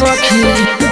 सखी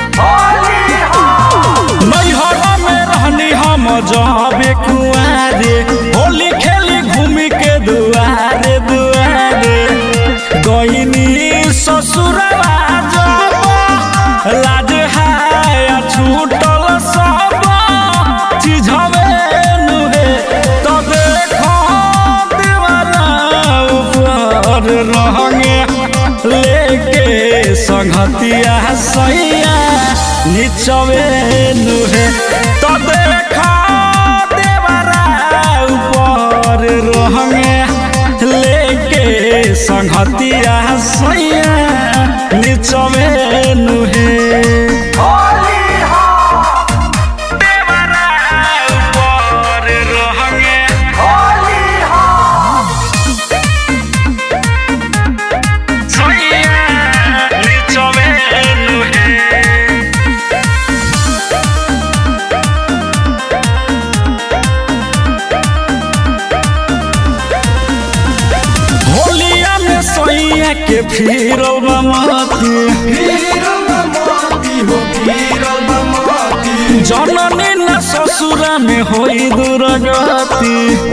नैहरा में रहनी हम जाबे कुआरे होली खेली घूमी के दुआरे दुआरे गईनी ससुरवा जब लाज हाय छूटल सब चिझवे नुहे तो देखो दीवाना ऊपर रहंगे लेके संगतिया सैया निचवे नुहे तो देखो देवरा ऊपर रहंगे लेके संगतिया सैया निचवे नुहे देवरा ऊपर रहंगे सैया निचवे नुहे होलिया में सैया के फिर मती जननी न ससुरा में होई दुर्गति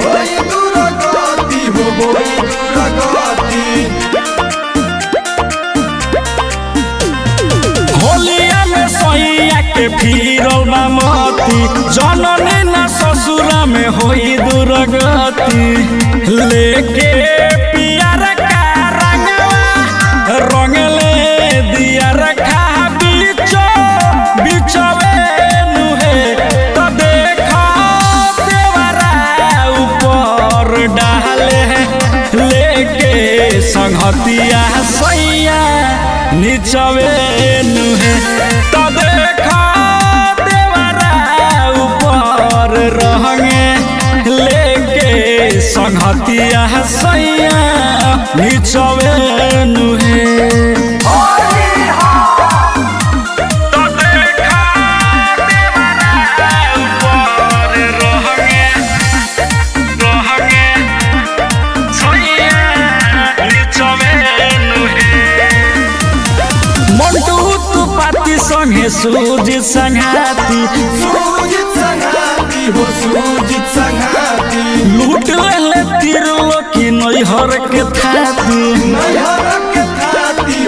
होलिया में सैया के फिर मती जननी न ससुरा में होई दुर्गति लेके पियर का रंगवा रंगले दिया रखा बीचो बिचवे नुहे तो देखा देवरा ऊपर डाले लेके संगतिया सैया निचवे नुहे तो देखा देवरा ऊपर रहंगे लेके संगतिया सैया निचवे नुहे तो देखा देवरा ऊपर रहंगे रहंगे सैया निचवे नुहे मंटू तू पाती संगे सूजी संघाती लूट ले तिरलो की नैहर के थाती नैहर के थाती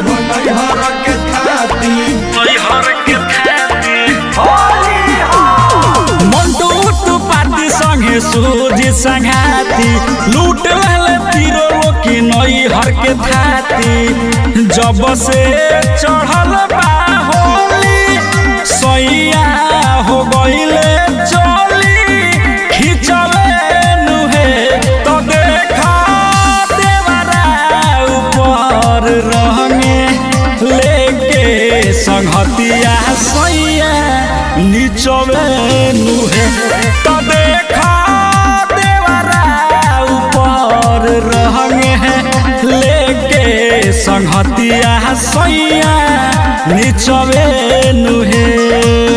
मंटू तू पाती संगे सूजी संघाती लूट ले तिरलो की नैहर के थाती जब से चढ़ल बा होली सैया हो गईले चली खिचले नुहे तो देखा देवरा ऊपर रहंगे लेके संगतिया सैया निचवे नुहे तो देखा देवरा ऊपर रहंगे लेके संगतिया सैया निचवे नुहे